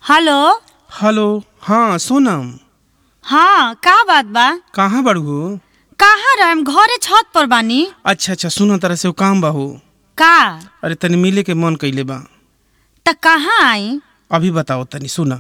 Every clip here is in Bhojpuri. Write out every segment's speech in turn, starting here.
हेलो हेलो हाँ सोनम हाँ का बात बा कहाँ बड़ू कहाँ रहम घरे छत पर बानी अच्छा अच्छा सुन तरह से वो काम बाहू का अरे तनी मिले के मन कैले बा त कहाँ आई अभी बताओ तनी सुना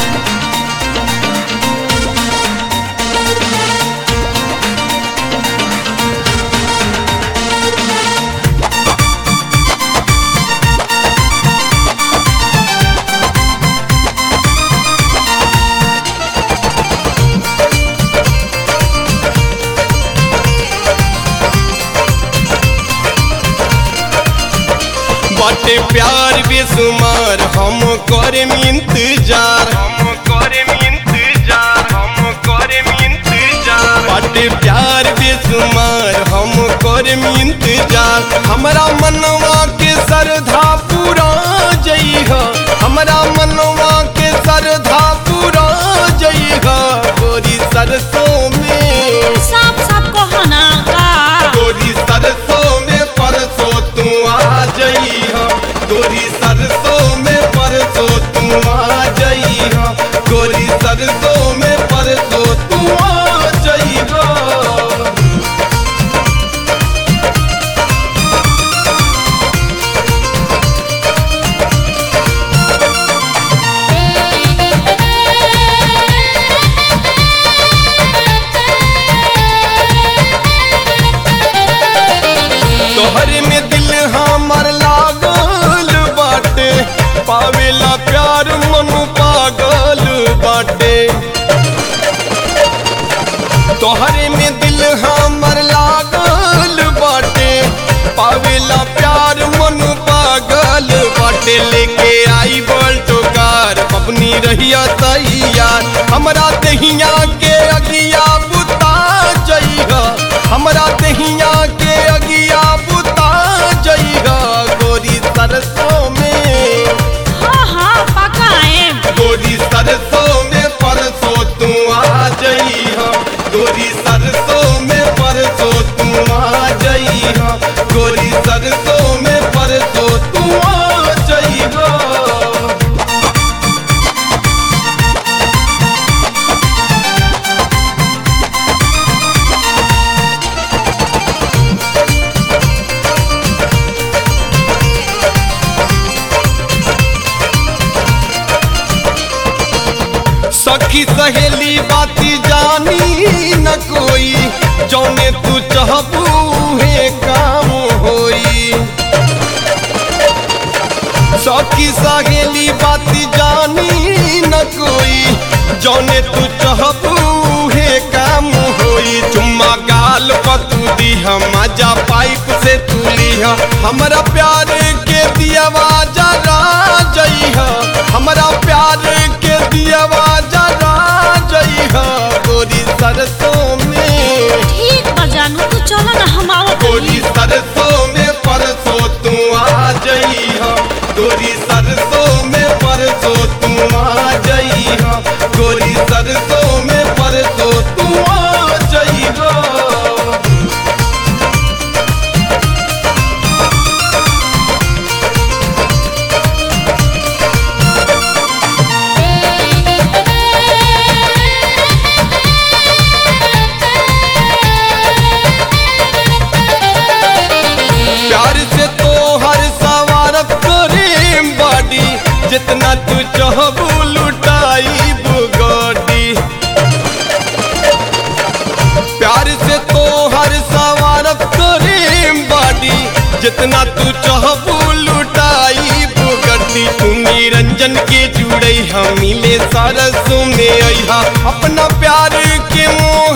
बाटे प्यार बेसुमार हम करे इंतजार हम करे इंतजार हम करे इंतजार बाटे प्यार बेसुमार हम करे इंतजार हमरा मनवा के सरधा पूरा जइह हमरा मनवा के सरधा पूरा जइह गोरी सरसों में साफ साफ कहो ना का गोरी सरसों में परसों तू आ जई गोरी सरसों में परसों तू आ जई गोरी सरसों में परसों तू आ जई तोहर में दिल हमर लागल बाटे पावेला प्यार मन पागल बाटे तोहरे में दिल हमर लागल बाटे पावेला प्यार मन पागल बाटे लेके आई बल्टो कार अपनी रहिया तैयार हमरा दहिया के अगिया बुता जइहा हमरा दहिया के अगिया बुता जइहा गोरी सरसों में हाँ हाँ पक्का आएम गोरी सरसों में परसों तू आ जई गोरी सरसों में परसों तू आ जई गोरी सरसों में परसों तू आ जई सखी सहेली बाती जानी न कोई जौने तू चाहबू हे काम होई सखी सहेली बाती जानी न कोई जौने तू चाहबू हे काम होई चुम्मा गाल पतू दीह मजा पाइप से तू लीह हमरा प्यार के दियावा जरा जइह हमरा प्यार के दियावा जरा जइह गोरी सरसों में ठीक बा जानू तू चलो ना हम आवत गोरी सरसों में परसों तू आ जई गोरी सरसों में परसों तू आ जई गोरी सरसों में परसों तू आ जई प्यार से तो हर सवारत करे बाडी जितना तू चाहबू लुटाई बुगाडी प्यार से तो हर सवारत करे बाडी जितना तू चाहबू लुटाई बुगड्डी तू निरंजन के जुड़ई हम मिले सरसों में अइहा अपना प्यार के मोह